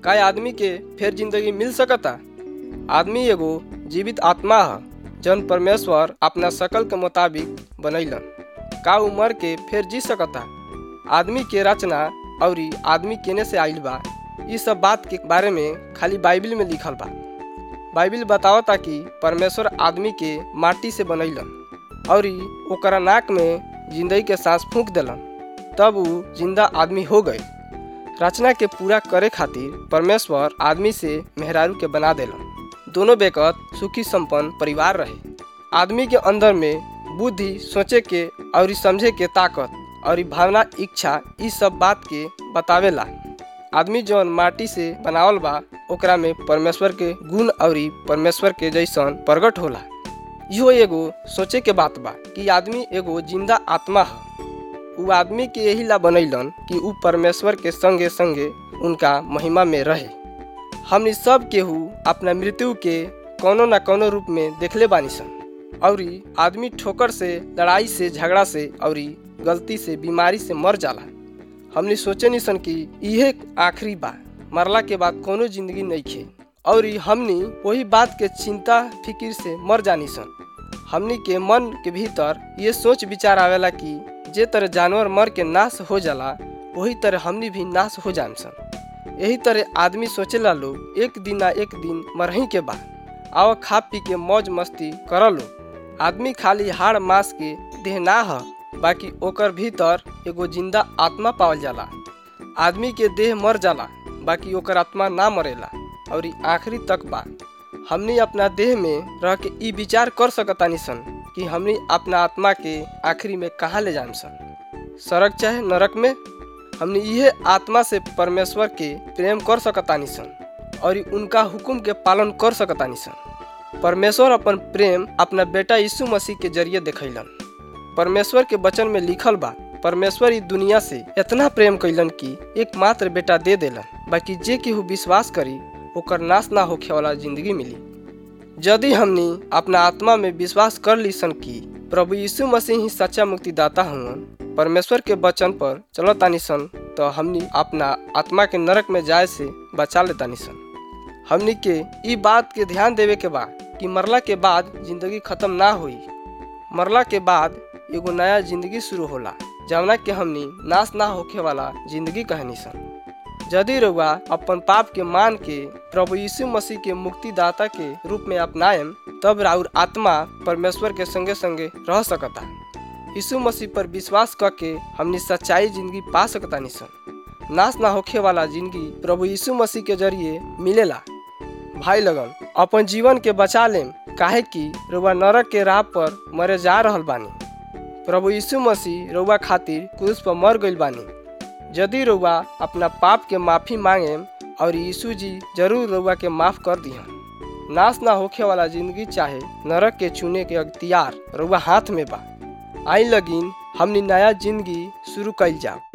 का आदमी के फिर जिंदगी मिल सकता आदमी एगो जीवित आत्मा ह जौन परमेश्वर अपना शकल के मुताबिक बनैलन का उ मर के फिर जी सकता आदमी के रचना और आदमी केने से आइल बा इ सब बात के बारे में खाली बाइबिल में लिखल बा बाइबिल बतावता कि परमेश्वर आदमी के माटी से बनैलन और ओकरा नाक में जिंदगी के सांस फूंक देलन तब उ जिंदा आदमी हो गए रचना के पूरा करे खातिर परमेश्वर आदमी से मेहरारू के बना देलन दोनों बेकत सुखी संपन्न परिवार रहे आदमी के अंदर में बुद्धि सोचे के और समझे के ताकत और भावना इच्छा इ सब बात के बतावेला आदमी जौन माटी से बनावल बा ओकरा में परमेश्वर के गुण और परमेश्वर के जैसन प्रकट होला इहो एगो सोचे के बात बा कि आदमी एगो जिंदा आत्मा ह उ आदमी के यही ला बनैलन कि उ परमेश्वर के संगे संगे उनका महिमा में रहे हमनी सब केहू अपना मृत्यु के कोनो न कोनो रूप में देखले बानी सन और आदमी ठोकर से लड़ाई से झगड़ा से और गलती से बीमारी से मर जाला हमनी सोचे नहीं सन कि इहे आखिरी बा मरला के बाद कोनो जिंदगी नहीं खे और हमनी वही बात के चिंता फिकिर से मर जानी सन हमनी के मन के भीतर ये सोच विचार आवेला कि जे तरह जानवर मर के नाश हो जाला वही तरह हमनी भी नाश हो जान सन यही तरह आदमी सोचेला लोग एक दिन ना एक दिन मरही के बा आओ खा पी के मौज मस्ती कर लो आदमी खाली हाड़ मास के देह ना ह बाकी ओकर भीतर एगो जिंदा आत्मा पावल जाला आदमी के देह मर जाला बाकी ओकर आत्मा ना मरेला और आखिरी तक बा हमनी अपना देह में रह के ई विचार कर सकतानी सन कि हमनी अपना आत्मा के आखिरी में कहाँ ले जाम सन सड़क चाहे नरक में हमने इहे आत्मा से परमेश्वर के प्रेम कर सकतानी सन और उनका हुक्म के पालन कर सकतानी सन परमेश्वर अपन प्रेम अपना बेटा यीशु मसीह के जरिए दिखैलन परमेश्वर के वचन में लिखल बा परमेश्वर ई दुनिया से इतना प्रेम कैलन कि एकमात्र बेटा दे देलन बाकी जे केहू विश्वास करी ओकर नाश ना होखे वाला जिंदगी मिली यदि हमनी अपना आत्मा में विश्वास कर ली सन कि प्रभु यीशु मसीह ही सच्चा मुक्तिदाता हुन परमेश्वर के वचन पर चलतानी सन तो हमनी अपना आत्मा के नरक में जाए से बचा लेतानी सन हमनी के ई बात के ध्यान देवे के बा कि मरला के बाद जिंदगी खत्म ना हुई मरला के बाद एगो नया जिंदगी शुरू होला जवना के हमनी नाश ना होखे वाला जिंदगी कहनी सन यदि रउआ अपन पाप के मान के प्रभु यीशु मसीह के मुक्तिदाता के रूप में अपनाएम तब राउर आत्मा परमेश्वर के संगे संगे रह सकता यीशु मसीह पर विश्वास करके हमनी सच्चाई जिंदगी पा सकता सन नाश ना होखे वाला जिंदगी प्रभु यीशु मसीह के जरिए मिलेला भाई लगन अपन जीवन के बचा लेम काहे कि रउआ नरक के राह पर मरे जा रहल बानी प्रभु यीशु मसीह रउआ खातिर क्रूस पर मर गइल बानी यदि रउआ अपना पाप के माफी मांगे और यीशु जी जरूर रउआ के माफ कर दिहन नाश ना होखे वाला जिंदगी चाहे नरक के चुने के अख्तियार रउआ हाथ में बा आई लगिन हमनी नया जिंदगी शुरू कइल जाओ